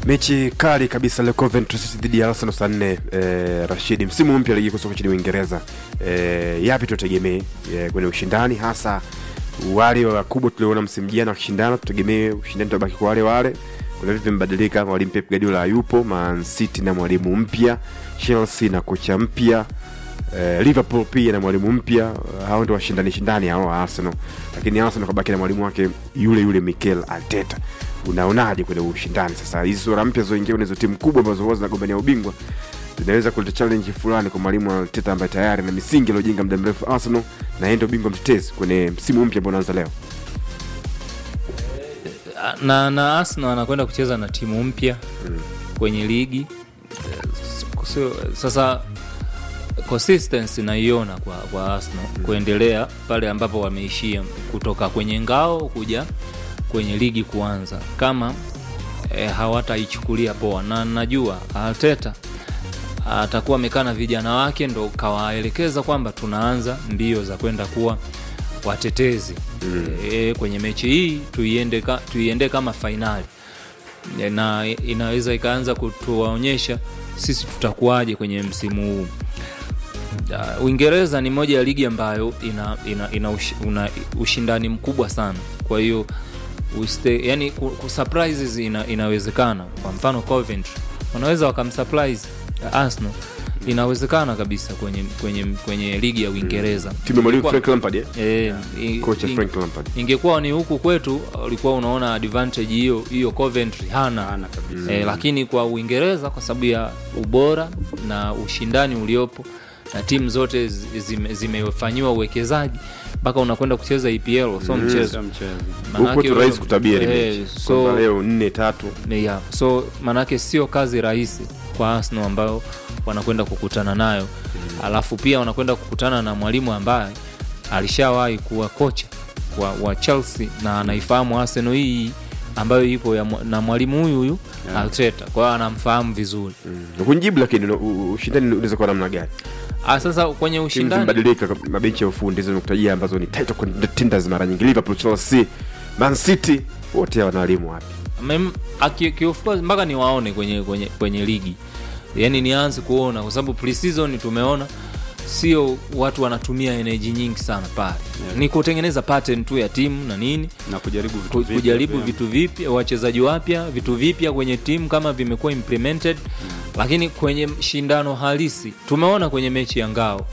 mechi kali kabisa leo Coventry City dhidi ya Arsenal saa nne eh, Rashidi, msimu mpya ligi kuu soka nchini Uingereza eh, yapi tutegemee eh, kwenye ushindani hasa wale wakubwa tuliona msimu jana wakishindana, tutegemee ushindani utabaki kwa wale wale. Kuna vipi vimebadilika? Mwalimu Pep Guardiola yupo, Man City na mwalimu mpya, Chelsea na kocha mpya eh, Liverpool pia na mwalimu mpya. Hao ndio washindani shindani hao wa Arsenal, lakini Arsenal kabaki na mwalimu wake yule yule Mikel Arteta. Unaonaje kwenye ushindani sasa? Hizi sura mpya zoingia kwenye hizo timu kubwa ambazo huwa zinagombania ubingwa zinaweza kuleta challenge fulani kwa mwalimu Arteta ambaye tayari na misingi iliyojenga muda mrefu Arsenal, na yeye ndio bingwa mtetezi kwenye msimu mpya ambao unaanza leo. na, na Arsenal anakwenda kucheza na timu mpya kwenye ligi sio, sasa consistency naiona kwa, kwa Arsenal kuendelea pale ambapo wameishia kutoka kwenye ngao kuja kwenye ligi kuanza kama e, hawataichukulia poa, na najua Arteta atakuwa amekaa na vijana wake ndo kawaelekeza kwamba tunaanza mbio za kwenda kuwa watetezi e, kwenye mechi hii tuiende, ka, tuiende kama fainali e, na inaweza ikaanza kutuwaonyesha sisi tutakuwaje kwenye msimu huu. Uh, Uingereza ni moja ya ligi ambayo ina, ina, ina ush, una ushindani mkubwa sana, kwa hiyo uste, yani ku, ku surprises ina, inawezekana. Kwa mfano Coventry wanaweza wakamsurprise Arsenal, inawezekana kabisa kwenye, kwenye, kwenye ligi ya Uingereza Timu ya mwalimu Kwa- Frank Lampard eh? Eh, i- Kocha i- Frank Lampard. ingekuwa ni huku kwetu ulikuwa unaona advantage hiyo hiyo Coventry hana, Hana kabisa. eh, lakini kwa Uingereza kwa sababu ya ubora na ushindani uliopo na timu zote zi- zime- zimefanyiwa uwekezaji mpaka unakwenda kucheza EPL so mchezo Sio mchezo. Huko Manake- tu rahisi kutabiri eh, mechi. so- Kwamba leo nne tatu yeah. so manake sio kazi rahisi kwa Arsenal ambao wanakwenda kukutana nayo alafu pia wanakwenda kukutana na mwalimu ambaye alishawahi kuwa kocha wa, wa Chelsea na anaifahamu Arsenal hii ambayo ipo ya, mwa- na mwalimu huyu huyu Yeah. Arteta kwa hiyo anamfahamu vizuri mm. Kunijibu, lakini u- u- ushindani unaweza kuwa namna gani? ah, sasa kwenye Timu ushindani zimebadilika, mabenchi ya ufundi hizo nimekutajia ambazo ni title contenders mara nyingi, Liverpool, Chelsea, Man City, wote hawa wana walimu wapi? Mem- aki- ki- of course, mpaka niwaone kwenye, kwenye, kwenye ligi yani nianze kuona kwa sababu pre-season tumeona sio watu wanatumia energy nyingi sana pale Yeah. ni kutengeneza pattern tu ya timu na nini na kujaribu vitu ku- vipya kujaribu pia. vitu vipya wachezaji wapya vitu vipya kwenye timu kama vimekuwa implemented lakini kwenye shindano halisi tumeona kwenye mechi ya ngao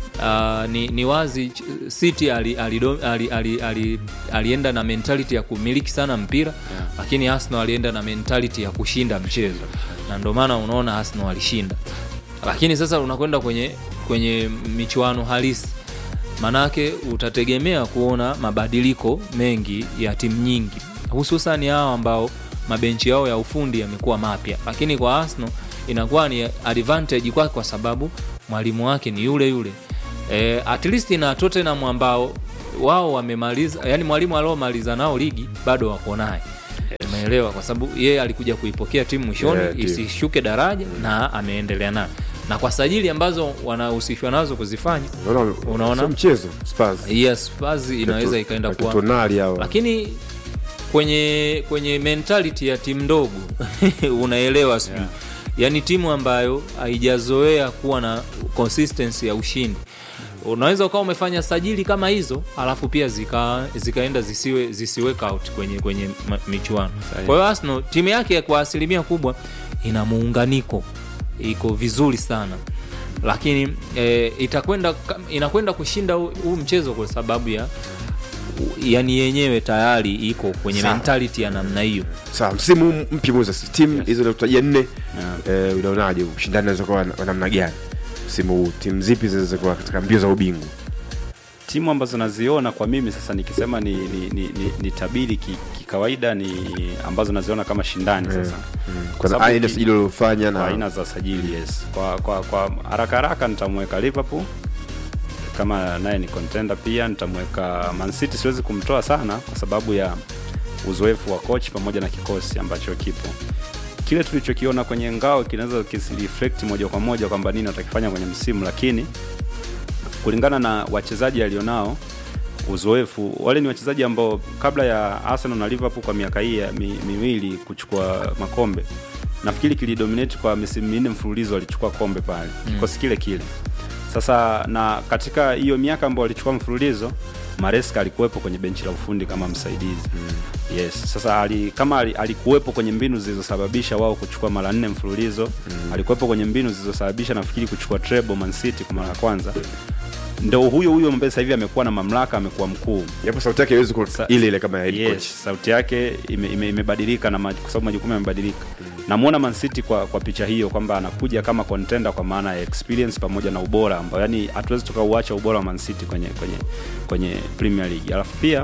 Uh, ni, ni wazi ch- City ali, ali, ali, ali, ali, alienda na mentality ya kumiliki sana mpira Yeah. lakini Arsenal alienda na mentality ya kushinda mchezo na ndio maana unaona Arsenal alishinda lakini sasa unakwenda kwenye kwenye michuano halisi manake utategemea kuona mabadiliko mengi ya timu nyingi hususani hao ambao mabenchi yao ya ufundi yamekuwa mapya lakini kwa Arsenal inakuwa ni advantage kwake kwa sababu mwalimu wake ni yule yule e, at least na Tottenham ambao wao wamemaliza yani mwalimu aliomaliza nao ligi bado wako naye umeelewa kwa sababu yeye alikuja kuipokea timu mwishoni Yeah, timu. isishuke daraja na ameendelea nayo na kwa sajili ambazo wanahusishwa nazo kuzifanya Unaona, Unaona? sio mchezo Spurs. yes Spurs inaweza ikaenda kuwa Tonali hao. lakini kwenye kwenye mentality ya timu ndogo unaelewa sijui Yeah. yaani timu ambayo haijazoea kuwa na consistency ya ushindi unaweza ukawa umefanya sajili kama hizo alafu pia zika, zikaenda zisiwe zisiweka out kwenye kwenye ma- michuano Sahihi. kwa hiyo Arsenal timu yake kwa asilimia kubwa ina muunganiko iko vizuri sana lakini eh, itakwenda kam- inakwenda kushinda huu huu mchezo kwa sababu ya yani yenyewe tayari iko kwenye Sawa. mentality ya namna hiyo Sawa, msimu huu mpya Moses, timu hizo nakutajia nne, Yeah. eh, unaonaje ushindani unaweza kuwa wa namna gani msimu huu? Timu zipi zinaweza kuwa katika mbio za ubingwa? timu ambazo naziona kwa mimi sasa nikisema ni, ni, ni, ni, ni tabiri ki- kikawaida ni ambazo naziona kama shindani sasa Kwa sababu aina ki- sajili uliofanya kwa na aina za sajili yes kwa kwa kwa haraka haraka nitamweka liverpool kama naye ni contender pia nitamweka man city siwezi kumtoa sana kwa sababu ya uzoefu wa coach pamoja na kikosi ambacho kipo kile tulichokiona kwenye ngao kinaweza kisireflect moja kwa moja kwamba nini watakifanya kwenye msimu lakini kulingana na wachezaji alionao uzoefu. Wale ni wachezaji ambao kabla ya Arsenal na Liverpool kwa miaka hii ya mi, miwili kuchukua makombe, nafikiri kilidominate kwa misimu minne mfululizo walichukua kombe pale kikosi kile kile. Sasa na katika hiyo miaka ambayo walichukua mfululizo Maresca alikuwepo kwenye benchi la ufundi kama msaidizi mm. Yes, sasa ali, kama ali, alikuwepo kwenye mbinu zilizosababisha wao kuchukua mara nne mfululizo mm. Alikuwepo kwenye mbinu zilizosababisha nafikiri kuchukua treble Man City kwa mara ya kwanza, ndo huyo huyo ambaye sasa hivi amekuwa na mamlaka, amekuwa mkuu Japo sauti yake haiwezi kuwa Sa- ile ile kama ya head coach. yes, sauti yake ime- ime- imebadilika na maj- kwa sababu majukumu yamebadilika. Namuona Man City kwa, kwa picha hiyo kwamba anakuja kama contender kwa maana ya experience pamoja na ubora ambao yani hatuwezi tukauacha ubora wa Man City kwenye kwenye kwenye Premier League. Alafu pia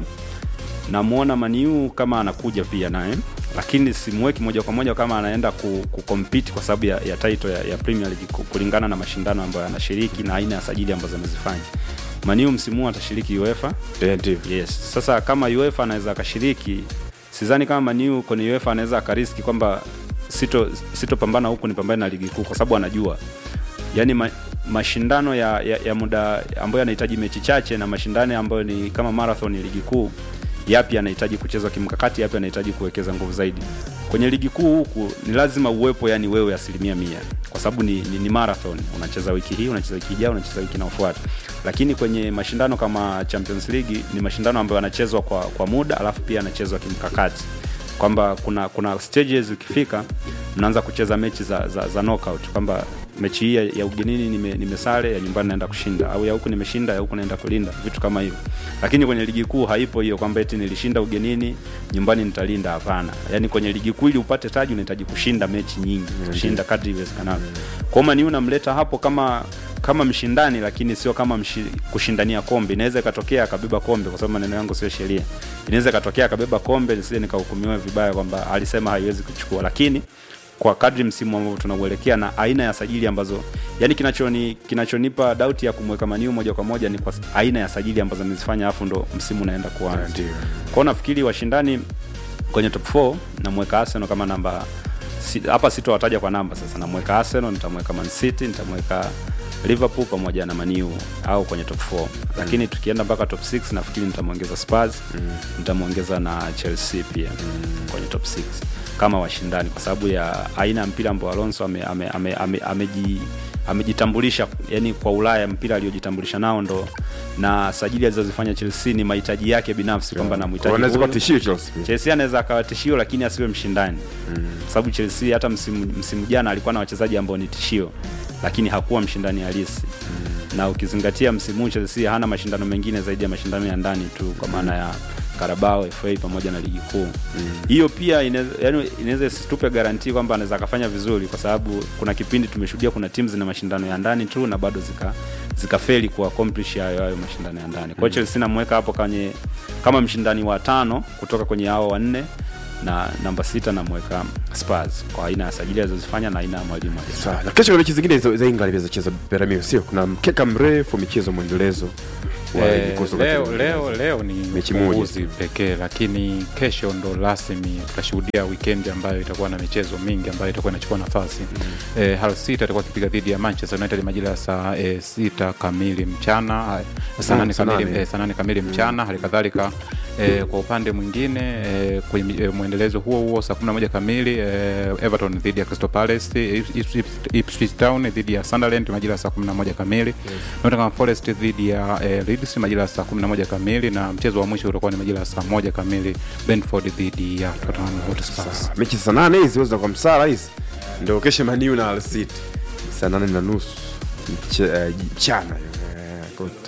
namuona Maniu kama anakuja pia naye lakini simweki moja kwa moja kama anaenda ku, ku compete kwa sababu ya, ya title ya, ya Premier League ku- kulingana na mashindano ambayo anashiriki na aina ya sajili ambazo amezifanya. Maniu msimu huu atashiriki UEFA Eh, ndio. Yes. Sasa kama UEFA anaweza akashiriki, sidhani kama Maniu kwenye UEFA anaweza akariski kwamba sito sitopambana huku nipambane na ligi kuu, kwa sababu anajua yani ma, mashindano ya, ya, ya muda ambayo yanahitaji mechi chache na mashindano ambayo ni kama marathon ya ligi kuu, yapi yanahitaji kuchezwa kimkakati, yapi yanahitaji kuwekeza nguvu zaidi. Kwenye ligi kuu huku ni lazima uwepo, yani wewe asilimia mia, kwa sababu ni, ni, ni marathon. Unacheza wiki hii, unacheza wiki ijayo, unacheza wiki inayofuata. Lakini kwenye mashindano kama Champions League ni mashindano ambayo yanachezwa kwa, kwa muda, alafu pia yanachezwa kimkakati kwamba kuna kuna stages ukifika mnaanza kucheza mechi za, za, za knockout kwamba mechi hii ya, ya ugenini nime, nimesare ya nyumbani naenda kushinda au ya huku nimeshinda ya huku naenda kulinda vitu kama hivyo lakini kwenye ligi kuu haipo hiyo kwamba eti nilishinda ugenini nyumbani nitalinda hapana yaani kwenye ligi kuu ili upate taji unahitaji kushinda mechi nyingi kushinda kadri iwezekanavyo kwa hiyo Man U namleta hapo kama kama mshindani lakini sio kama mshi, kushindania kombe inaweza ikatokea akabeba kombe kwa sababu maneno yangu sio sheria inaweza ikatokea akabeba kombe nisije nikahukumiwa vibaya kwamba alisema haiwezi kuchukua lakini kwa kadri msimu ambao tunauelekea na aina ya sajili ambazo yani kinachoni kinachonipa doubt ya kumweka maniu moja kwa moja ni kwa aina ya sajili ambazo amezifanya afu ndo msimu unaenda kuanza Ndio. kwao nafikiri washindani kwenye top 4 namweka Arsenal kama namba si- hapa sitowataja kwa namba sasa namweka Arsenal nitamweka Man City nitamweka Liverpool pamoja na Maniu au kwenye top 4 lakini tukienda mpaka top 6 nafikiri nitamwongeza Spurs nitamwongeza na Chelsea pia kwenye top 6 kama washindani kwa sababu ya aina ya mpira ambao Alonso ame, ame, ame, ame, ameji amejitambulisha yani kwa Ulaya mpira aliyojitambulisha nao ndo na sajili alizozifanya Chelsea ni mahitaji yake binafsi kwamba namhitaji Wanaweza kuwa huyu. tishio Chelsea. Chelsea anaweza akawa tishio lakini asiwe mshindani mm. sababu Chelsea hata msimu, msimu jana alikuwa na wachezaji ambao ni tishio lakini hakuwa mshindani halisi mm. na ukizingatia msimu huu Chelsea hana mashindano mengine zaidi ya mashindano ya ndani tu kwa maana ya Carabao FA pamoja na ligi kuu hiyo pia inaweza yani inaweza isitupe garanti kwamba anaweza akafanya vizuri kwa sababu kuna kipindi tumeshuhudia kuna timu zina mashindano ya ndani tu na bado zika zikafeli ku accomplish hayo hayo mashindano ya ndani. Kwa hiyo Chelsea namweka hapo kwenye kama mshindani wa tano kutoka kwenye hao wanne na namba sita namweka Spurs kwa aina ya sajili alizozifanya na aina ya mwalimu aliye- Sawa. Na kesho kuna mechi zingine za za England pia zacheza Peramiho, sio? Kuna mkeka mrefu michezo mwendelezo wa ligi Eh, kuu soka leo, nchini leo, Uingereza. leo ni Mechi moja. ufunguzi pekee, lakini kesho ndo rasmi tutashuhudia weekend ambayo itakuwa na michezo mingi ambayo itakuwa inachukua nafasi mm. eh, Hull City atakuwa akipiga dhidi ya Manchester United majira ya saa eh, sita kamili mchana eh, saa Mm, nane saa kamili, nane. eh, saa nane kamili mchana hali kadhalika eh, kwa upande mwingine eh, kwenye eh, mwendelezo huo huo saa 11 kamili eh, Everton dhidi ya Crystal Palace Ipswich- Ipswich Town dhidi ya Sunderland majira ya saa 11 kamili Nottingham Forest dhidi ya eh, Leeds majira ya saa 11 kamili na mchezo wa mwisho utakuwa ni majira ya saa moja kamili Brentford dhidi ya Tottenham Hotspur. mechi saa nane hizi weza kwa msara hizi ndio kesho maniu na Hull City saa nane na nusu Mche- eh, mchana hiyo. Eh, kota.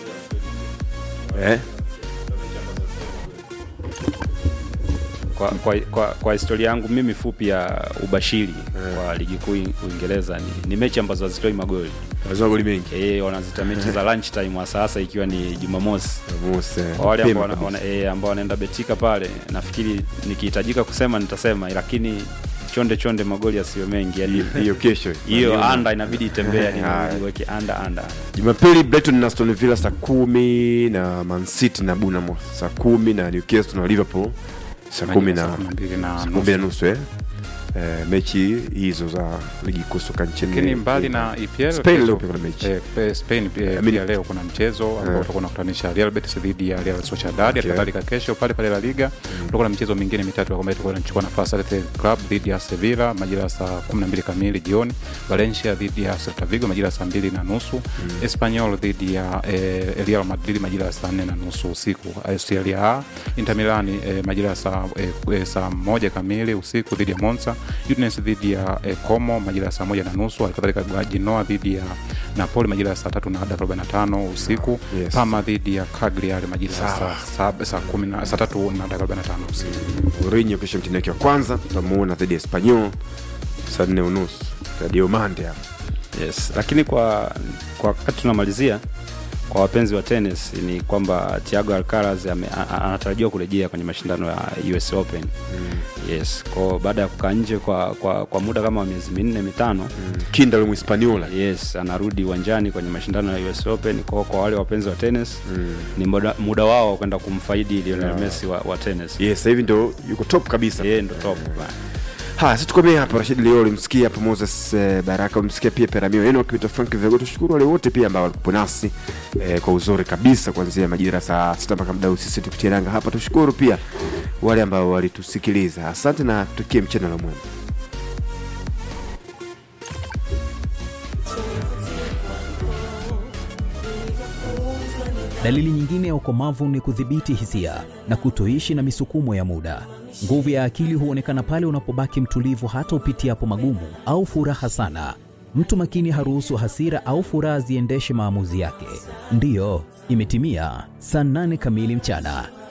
eh? kwa, kwa, kwa, kwa historia yangu mimi fupi ya ubashiri kwa ligi kuu Uingereza ni, ni mechi ambazo hazitoi magoli lazima goli mengi e, wanazita mechi za lunch time hasa hasa ikiwa ni Jumamosi Muse, kwa wale ambao mapema wana, kabisa. wana, e, ambao wanaenda betika pale nafikiri nikihitajika kusema nitasema lakini chonde chonde magoli yasiyo mengi yani hiyo kesho hiyo anda inabidi itembee yani Haya. inabidi iweke anda anda jumapili brighton na aston villa saa kumi na man city na bournemouth saa kumi na newcastle na liverpool saa kumi Majira na saa kumi na mbili na saa kumi na nusu eh? eh, mechi hizo za ligi kuu soka nchini lakini mbali na EPL Spain kesho- leo pia kuna mechi. eh, eh, Spain pia, I mean- pia leo kuna mchezo ambao Eh. utakuwa unakutanisha Real Betis dhidi ya Real Sociedad Okay. kadhalika kesho pale pale La Liga utakuwa na michezo mingine mitatu ambayo itakuwa inachukua nafasi Athletic Club dhidi ya Sevilla majira ya saa 12 kamili jioni Valencia dhidi ya Celta Vigo majira ya saa mbili na nusu Espanyol dhidi ya eh, Real Madrid majira ya saa nne na nusu usiku Serie A Inter Milan eh, majira ya saa eh, eh, saa moja kamili usiku dhidi ya Monza Udinese dhidi ya eh, Como majira ya saa moja na nusu halikadhalika Genoa dhidi ya Napoli majira ya saa tatu na dakika 45 usiku Yes. Parma dhidi ya Cagliari majira ya Sawa. saa sab- saa kumi na saa tatu na dakika 45 usiku Mourinho kesho mtini wake wa kwanza tutamuona dhidi ya Espanyol saa nne unusu Radio Mande hapa yes lakini kwa kwa wakati tunamalizia kwa wapenzi wa tennis ni kwamba Thiago Alcaraz ame- a- a- anatarajiwa kurejea kwenye mashindano ya US Open yes kwa baada ya kukaa nje kwa, kwa, kwa muda kama wa miezi minne mitano kinda ule Mhispaniola yes anarudi uwanjani kwenye mashindano ya US Open kwa, kwa wale wapenzi wa tennis ni muda, muda wao wa kwenda kumfaidi Lionel Messi wa, wa tennis yes sasa hivi ndo yuko top kabisa yeye ndo top haya sisi tukomee hapa Rashid Leo ulimsikia hapo Moses eh, Baraka ulimsikia pia Peramio Eno akipita Frank Vego tushukuru wale wote pia ambao walikuwa nasi eh, kwa uzuri kabisa kuanzia majira saa sita mpaka muda huu sisi tukitia nanga hapa tushukuru pia wale ambao walitusikiliza asante na tukie mchana la mwema Dalili nyingine ya ukomavu ni kudhibiti hisia na kutoishi na misukumo ya muda. Nguvu ya akili huonekana pale unapobaki mtulivu hata upitiapo magumu au furaha sana. Mtu makini haruhusu hasira au furaha ziendeshe maamuzi yake. Ndiyo, imetimia saa nane kamili mchana.